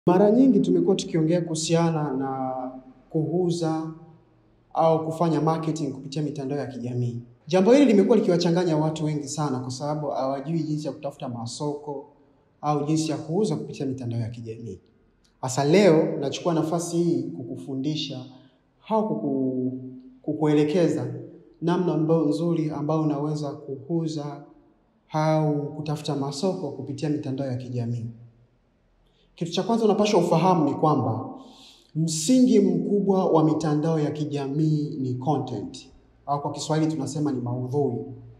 Mara nyingi tumekuwa tukiongea kuhusiana na kuuza au kufanya marketing kupitia mitandao ya kijamii. Jambo hili limekuwa likiwachanganya watu wengi sana kwa sababu hawajui jinsi ya kutafuta masoko au jinsi ya kuuza kupitia mitandao ya kijamii. Sasa leo nachukua nafasi hii kukufundisha au kuku, kukuelekeza namna ambayo nzuri ambayo unaweza kuuza au kutafuta masoko kupitia mitandao ya kijamii. Kitu cha kwanza unapaswa ufahamu ni kwamba msingi mkubwa wa mitandao ya kijamii ni content, au kwa Kiswahili tunasema ni maudhui.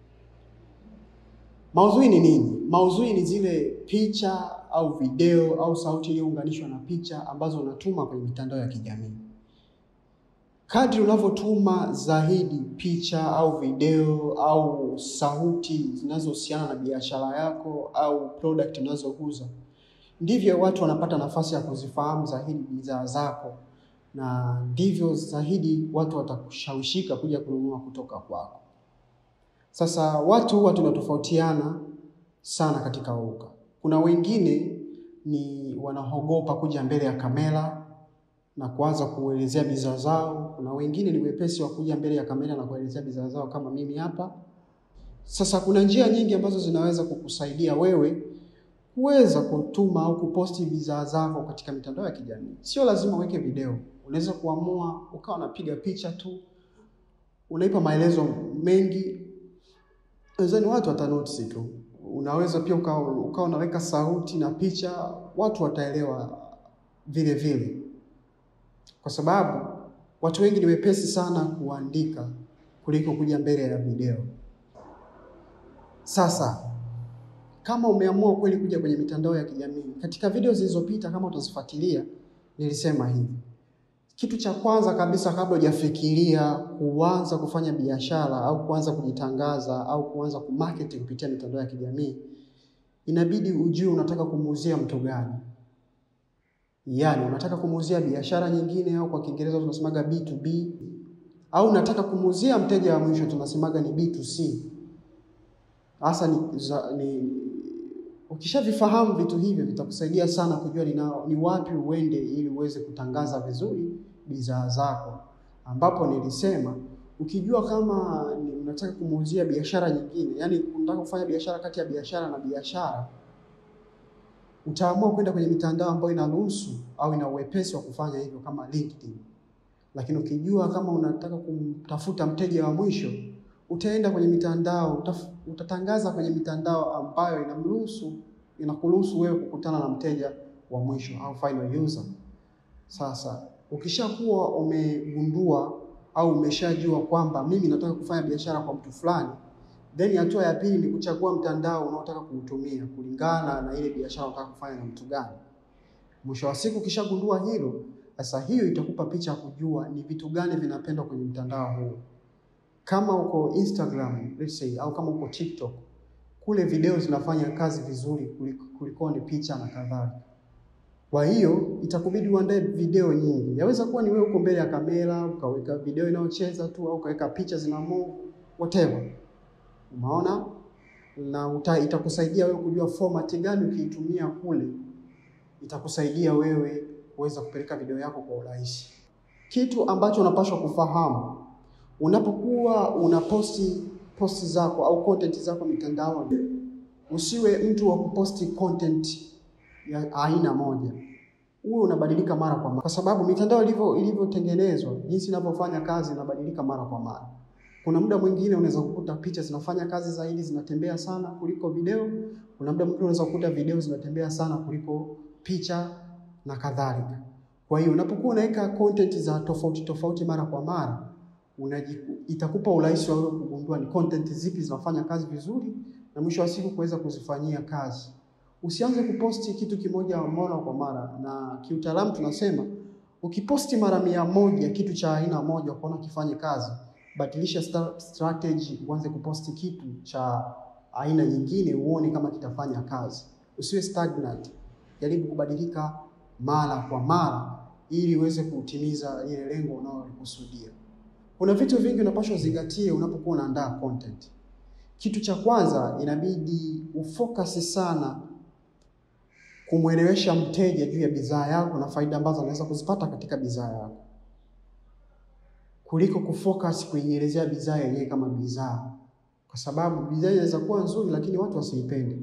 Maudhui ni nini? Maudhui ni zile picha au video au sauti iliyounganishwa na picha ambazo unatuma kwenye mitandao ya kijamii. Kadri unavyotuma zaidi picha au video au sauti zinazohusiana na biashara yako au product unazouza, ndivyo watu wanapata nafasi ya kuzifahamu zaidi bidhaa zako, na ndivyo zaidi watu watakushawishika kuja kununua kutoka kwako. Sasa watu huwa tunatofautiana sana katika uga. Kuna wengine ni wanaogopa kuja mbele ya kamera na kuanza kuelezea bidhaa zao. Kuna wengine ni wepesi wa kuja mbele ya kamera na kuelezea bidhaa zao kama mimi hapa. Sasa kuna njia nyingi ambazo zinaweza kukusaidia wewe kuweza kutuma au kuposti bidhaa zako katika mitandao ya kijamii. Sio lazima uweke video, unaweza kuamua ukawa unapiga picha tu, unaipa maelezo mengi, nadhani watu watanotice tu. Unaweza pia ukawa ukawa unaweka sauti na picha, watu wataelewa vile vile, kwa sababu watu wengi ni wepesi sana kuandika kuliko kuja mbele ya video. Sasa kama umeamua kweli kuja kwenye mitandao ya kijamii, katika video zilizopita, kama utazifuatilia, nilisema hivi: kitu cha kwanza kabisa, kabla hujafikiria kuanza kufanya biashara au kuanza kujitangaza au kuanza kumarket kupitia mitandao ya kijamii, inabidi ujue unataka kumuuzia mtu gani. Yaani, unataka kumuuzia biashara nyingine, au kwa Kiingereza tunasemaga B2B, au unataka kumuuzia mteja wa mwisho, tunasemaga ni B2C. Hasa ni, za, ni ukishavifahamu vitu hivyo vitakusaidia sana kujua ni, na, ni wapi uende ili uweze kutangaza vizuri bidhaa zako, ambapo nilisema ukijua kama ni unataka kumuuzia biashara nyingine, yani unataka kufanya biashara kati ya biashara na biashara, utaamua kwenda kwenye mitandao ambayo inaruhusu au ina uwepesi wa kufanya hivyo kama LinkedIn. Lakini ukijua kama unataka kumtafuta mteja wa mwisho utaenda kwenye mitandao utaf, utatangaza kwenye mitandao ambayo inamruhusu inakuruhusu wewe kukutana na mteja wa mwisho au final user. Sasa ukishakuwa umegundua au umeshajua kwamba mimi nataka kufanya biashara kwa mtu fulani, then hatua ya pili ni kuchagua mtandao unaotaka kuutumia kulingana na ile biashara unataka kufanya na mtu gani. Mwisho wa siku ukishagundua hilo, sasa hiyo itakupa picha ya kujua ni vitu gani vinapendwa kwenye mtandao huu kama uko Instagram let's say, au kama uko TikTok, kule video zinafanya kazi vizuri kuliko, kuliko ni picha na kadhalika. Kwa hiyo itakubidi uandae video nyingi. Yaweza kuwa ni wewe uko mbele ya kamera ukaweka video inayocheza tu, au ukaweka picha zina move whatever, umeona, na uta, itakusaidia wewe kujua format gani ukiitumia kule, itakusaidia wewe kuweza kupeleka video yako kwa urahisi. Kitu ambacho unapaswa kufahamu unapokuwa unaposti posti zako au content zako mitandaoni, usiwe mtu wa kuposti content ya aina moja, uwe unabadilika mara kwa mara, kwa sababu mitandao ilivyo ilivyotengenezwa, jinsi inavyofanya kazi inabadilika mara kwa mara. Kuna muda mwingine unaweza kukuta picha zinafanya kazi zaidi, zinatembea sana kuliko video. Kuna muda mwingine unaweza kukuta video zinatembea sana kuliko picha na kadhalika. Kwa hiyo unapokuwa unaweka content za tofauti tofauti mara kwa mara Unajiku, itakupa urahisi wa wewe kugundua ni content zipi zinafanya kazi vizuri na mwisho wa siku kuweza kuzifanyia kazi. Usianze kuposti kitu kimoja mara kwa mara, na kiutaalamu tunasema ukiposti mara mia moja kitu cha aina moja ukaona kifanye kazi, badilisha strategy, uanze kuposti kitu cha aina nyingine, uone kama kitafanya kazi. Usiwe stagnant, jaribu kubadilika mara kwa mara ili uweze kutimiza ile lengo unalolikusudia. Kuna vitu vingi unapaswa uzingatie unapokuwa unaandaa content. Kitu cha kwanza inabidi ufocus sana kumwelewesha mteja juu ya bidhaa yako na faida ambazo anaweza kuzipata katika bidhaa yako, kuliko kufocus kuielezea bidhaa yenyewe kama bidhaa, kwa sababu bidhaa inaweza kuwa nzuri, lakini watu wasiipende.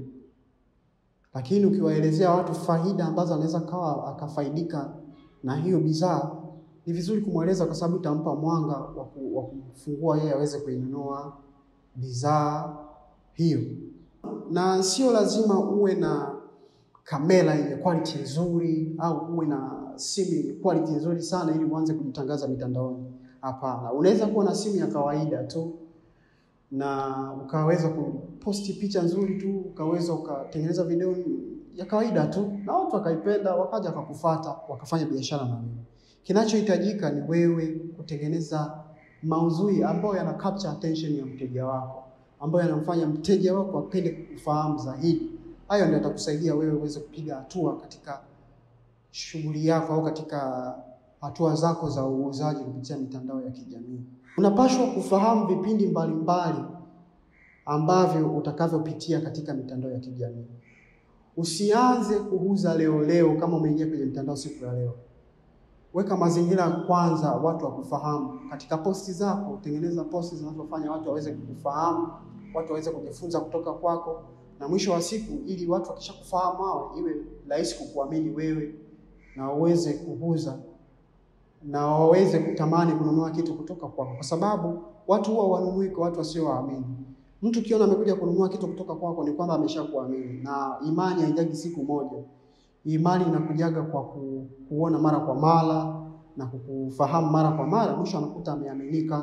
Lakini ukiwaelezea watu faida ambazo anaweza kawa akafaidika na hiyo bidhaa, ni vizuri kumweleza, kwa sababu itampa mwanga wa kumfungua yeye aweze kuinunua bidhaa hiyo. Na sio lazima uwe na kamera yenye quality nzuri au uwe na simu yenye quality nzuri sana ili uanze kujitangaza mitandaoni. Hapana, unaweza kuwa na simu ya kawaida tu na ukaweza kuposti picha nzuri tu, ukaweza ukatengeneza video ya kawaida tu, na watu wakaipenda, wakaja wakakufuata, wakafanya biashara na wewe. Kinachohitajika ni wewe kutengeneza maudhui ambayo yana capture attention ya mteja wako, ambayo yanamfanya mteja wako apende kufahamu zaidi. Hayo ndio yatakusaidia wewe uweze kupiga hatua katika shughuli yako au katika hatua zako za uuzaji kupitia mitandao ya kijamii. Unapaswa kufahamu vipindi mbalimbali ambavyo utakavyopitia katika mitandao ya kijamii. Usianze kuuza leo leo kama umeingia kwenye mtandao siku ya leo. Weka mazingira kwanza, watu wakufahamu katika posti zako. Tengeneza posti zinazofanya watu waweze kukufahamu, watu waweze kujifunza kutoka kwako, na mwisho wa siku, ili watu wakishakufahamu hao, iwe rahisi kukuamini wewe na waweze kuuza na waweze kutamani kununua kitu kutoka kwako, kwa sababu watu huwa wanunui kwa watu wasiowaamini. Mtu ukiona amekuja kununua kitu kutoka kwako ni kwamba ameshakuamini, na imani haijagi siku moja. Imani inakujaga kwa ku, kuona mara kwa mara na kukufahamu mara kwa mara. Mwisho anakuta ameaminika,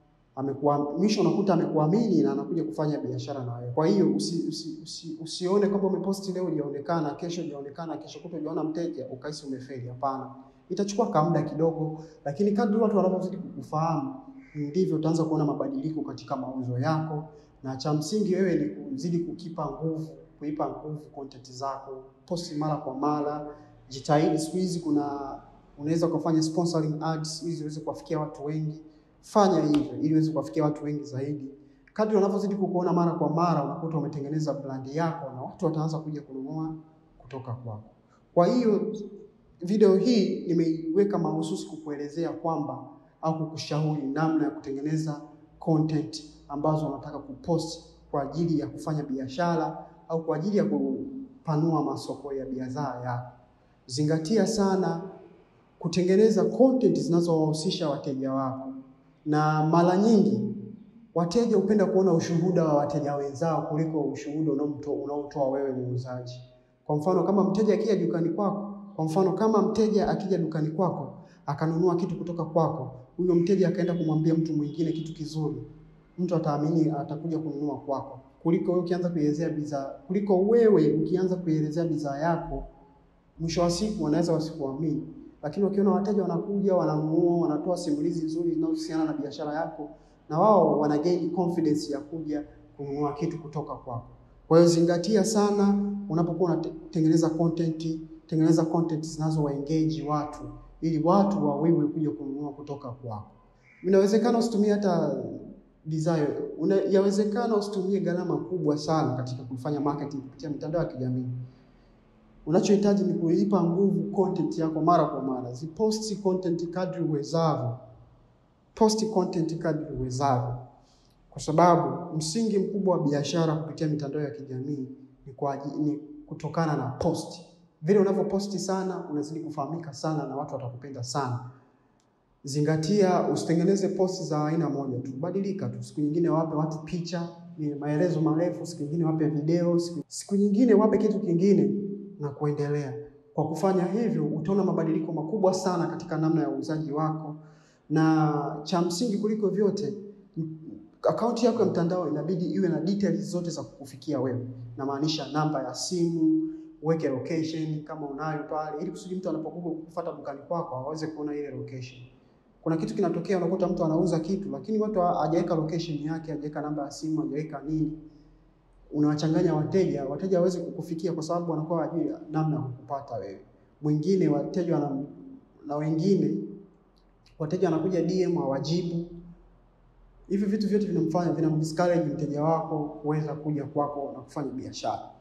amekuwa mwisho anakuta amekuamini na anakuja kufanya biashara na wewe. Kwa hiyo usi, usi, usi, usione kwamba umeposti leo hujaonekana, kesho hujaonekana, kesho kutwa hujaona mteja ukahisi umefeli. Hapana, itachukua ka muda kidogo, lakini kadri watu wanavyozidi kukufahamu ndivyo utaanza kuona mabadiliko katika mauzo yako, na cha msingi wewe ni kuzidi kukipa nguvu, kuipa nguvu content zako, posti mara kwa mara, jitahidi. Siku hizi kuna unaweza kufanya sponsoring ads ili ziweze kuwafikia watu wengi. Fanya hivyo ili uweze kuwafikia watu wengi zaidi. Kadri wanavyozidi kukuona mara kwa mara, unakuta umetengeneza brandi yako na watu wataanza kuja kununua kutoka kwako. Kwa hiyo video hii nimeiweka mahususi kukuelezea kwamba au kukushauri namna ya kutengeneza content ambazo unataka kupost kwa ajili ya kufanya biashara au kwa ajili ya kupanua masoko ya bidhaa yako. Zingatia sana kutengeneza content zinazowahusisha wateja wako, na mara nyingi wateja hupenda kuona ushuhuda wa wateja wenzao kuliko ushuhuda unaotoa wewe muuzaji. Kwa mfano, kama mteja akija dukani kwako kwa mfano kama mteja akija dukani kwako akanunua kitu kutoka kwako, huyo mteja akaenda kumwambia mtu mwingine kitu kizuri, mtu ataamini, atakuja kununua kwako kuliko wewe ukianza kuielezea bidhaa, kuliko wewe ukianza kuielezea bidhaa yako. Mwisho wa siku wanaweza wasikuamini, lakini wakiona wateja wanakuja, wananunua, wanatoa simulizi nzuri zinazohusiana na biashara yako, na wao wana gain confidence ya kuja kununua kitu kutoka kwako. Kwa hiyo zingatia sana unapokuwa unatengeneza content tengeneza content zinazo engage watu ili watu wawewe kuja kununua kutoka kwako. Inawezekana usitumie hata bidhaa, yawezekana usitumie gharama kubwa sana katika kufanya marketing kupitia mitandao ya kijamii. Unachohitaji ni kuipa nguvu content yako mara kwa mara. Ziposti content kadri uwezavyo, posti content kadri uwezavyo, kwa sababu msingi mkubwa wa biashara kupitia mitandao ya kijamii ni, kwa, ni kutokana na posti vile unavyoposti sana unazidi kufahamika sana na watu watakupenda sana. Zingatia, usitengeneze posti za aina moja tu, badilika tu. Siku nyingine wape watu picha ni maelezo marefu, siku nyingine wape video, siku, siku nyingine wape kitu kingine na kuendelea. Kwa kufanya hivyo, utaona mabadiliko makubwa sana katika namna ya uuzaji wako, na cha msingi kuliko vyote, akaunti yako ya mtandao inabidi iwe na details zote za kukufikia wewe, namaanisha namba ya simu uweke location kama unayo pale, ili kusudi mtu anapokuja kukufuata dukani kwako aweze kuona ile location. Kuna kitu kinatokea, unakuta mtu anauza kitu lakini watu hajaweka location yake, hajaweka namba ya simu, hajaweka nini, unawachanganya wateja. Wateja hawezi kukufikia kwa sababu wanakuwa hawajui namna ya kukupata wewe. Mwingine wateja wana, na wengine wateja wanakuja DM hawajibu. Hivi vitu vyote vinamfanya vinamdiscourage mteja wako kuweza kuja kwako na kufanya biashara.